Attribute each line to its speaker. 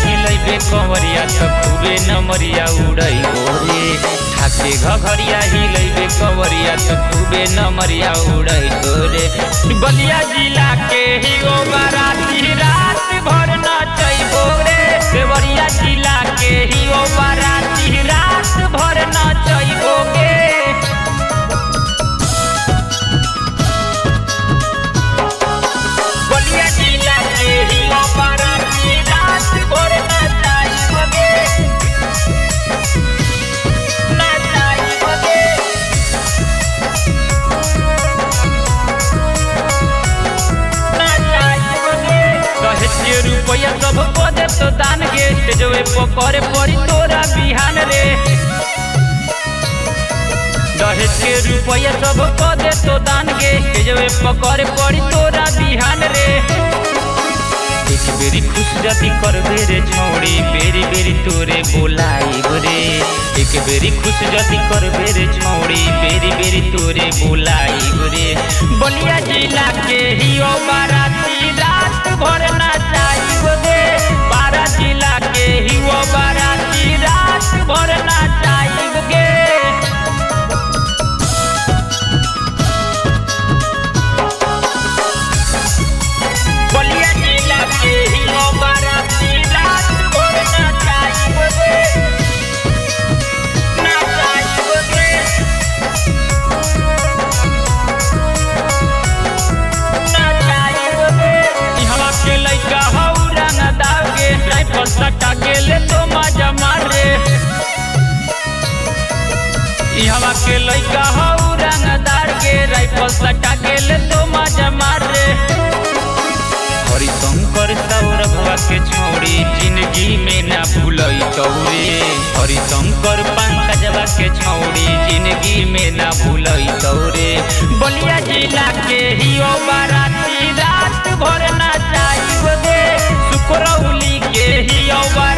Speaker 1: हिलैबे कंवरिया त खूबे नमरिया उड़ैबो रे खाके घघरिया हिलैबे कंवरिया त खूबे नमरिया उड़ैबो रे बलिया जिला के ही ओ बाराती रात भर नचैबो रे देवरिया जिला के ही ओ बाराती रात भर नचैबो गे बलिया जिला के ही ओ बाराती रात भर नचैबो गे नचैबो गे दहेज के रुपया सब पदे तो दान गे स्टेजवे पकड़े पड़ी तोरा बिहान रे दहेज के रुपया सब पदे तो दान गे स्टेजवे पकड़े पड़ी तोरा बिहान रे एक बेरी खुश जदी करबे रे छौड़ी बेरी बेरी तोरे बोलाई रे एक बेरी खुश जदी करबे रे छौड़ी बेरी बेरी तोरे बोलाई रे बलिया जिला के ही ओ बाराती रात भर नाचाई रे बारा जिला के ही ओ बाराती रात भर नाचाई गे बलिया जिला के ही ओ बाराती रात भर नाचाई रे नाचाई रे इहवा के लइका हौ रंग दागे राइफल सटा के ले तो मजा मारे इहवा के लइका हौ रंगदार के राइफल सटा के ले तो मजा मारे हरिशंकर सौरभवा के छोड़ी जिंदगी में ना भूलई तौरे हरिशंकर पंकजवा के छोड़ी जिंदगी में ना भूलई तौरे बलिया जिला के ही ओ बाराती रात भर नाचाई गे सुकरौली के ही ओ